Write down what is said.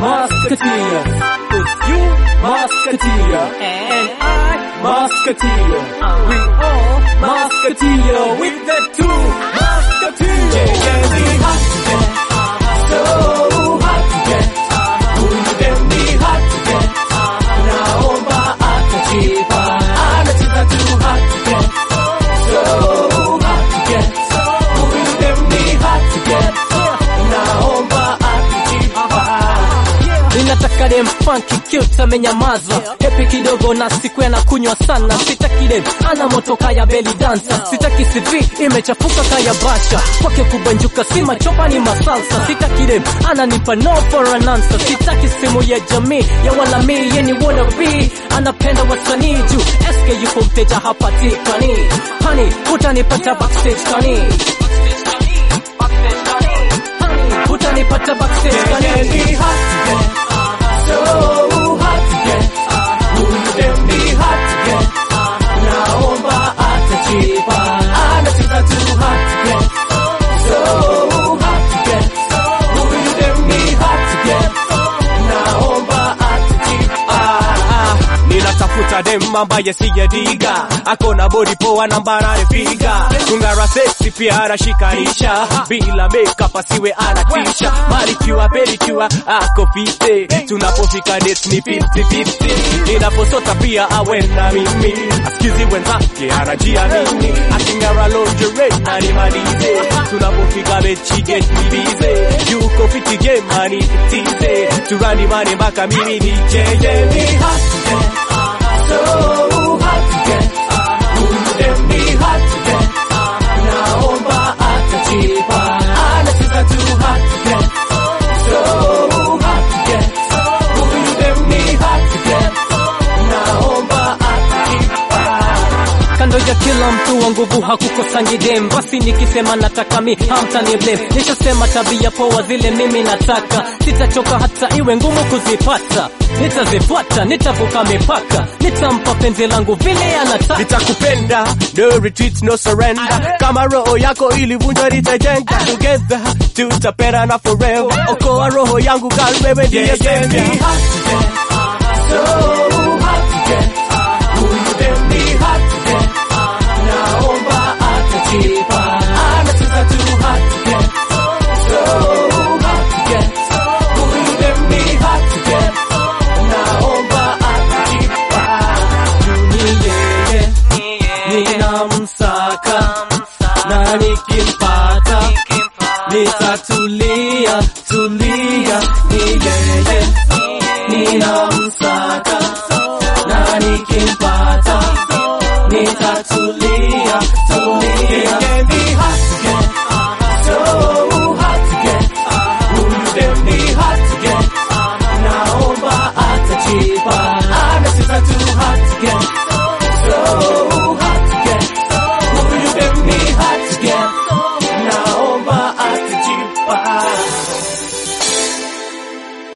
Musketeer. It's you, Musketeer. And I, Musketeer. We all Musketeer with the two Musketeers. Yeah, yeah, we hot to get. So hot to get. Huyu dem ni hot to get. Naomba atajipa. Anacheza tu hot to get. So hot to get. Huyu dem ni hot to get. Naomba atajipa. Ninataka dem funky cute amenyamaza Hepi kidogo na siku kunywa sana Sitaki dem ana moto kaya belly dancer Sitaki CV imechafuka kaya basha Kwake kubanjuka si machopa ni masalsa Sitaki dem ananipa no for an answer Sitaki simu ya jamii ya wala mi yeni wanna be Anapenda wasanii juu SK yuko mteja hapatikani Honey utanipata backstage kani Honey utanipata backstage kani so hard to get. Huyu dem ni hard to get. Naomba atajipa. Anacheza tu hard to get. So hard to get. Huyu dem ni hard to get. Naomba atajipa. ninatafuta dem ambaye sijadiga ako na bodi poa na mbarare figa kungara sexy pia anashikanisha bila makeup asiwe anatisha malikiwa pelikiwa ako fite tunapofika date ni 50-50 ninaposota pia awe na mimi asikizi wenzake anajiamini akingara lingerie na nimalize tunapofika mechi get nibize yuko fiti game anitize turani mane mpaka mimi nicheye Ni hard to get. So hard to get. Huyu dem ni hard to get. Naomba atajipa. Anacheza tu hard to get. So hard to get. Huyu dem ni hard to get. Naomba atajipa. Kando ya kila mtu wa nguvu hakukosangi dem, basi nikisema nataka mi hamtani blame. Nishasema tabia poa zile mimi nataka, sitachoka hata iwe ngumu kuzipata. Nitazifuata, nitavuka mipaka, nitampa penzi langu vile anataka. nitakupenda no retreat no surrender kama roho yako ilivunjwa nitajenga together tutapenda na forever okoa roho yangu gal wewe ndiye Yeah, yeah, senda ni hard to get. So hard to get. Huyu dem ni hard to get. Naomba atajipa. Anacheza tu hard to get. So hard to get. Huyu dem ni hard to get. Naomba atajipa. Juu ni yeye. Ninamsaka. Na nikimpata. Nitatulia, tulia, ni yeye ninamsaka na nikimpata nitatulia tulia. Ni hard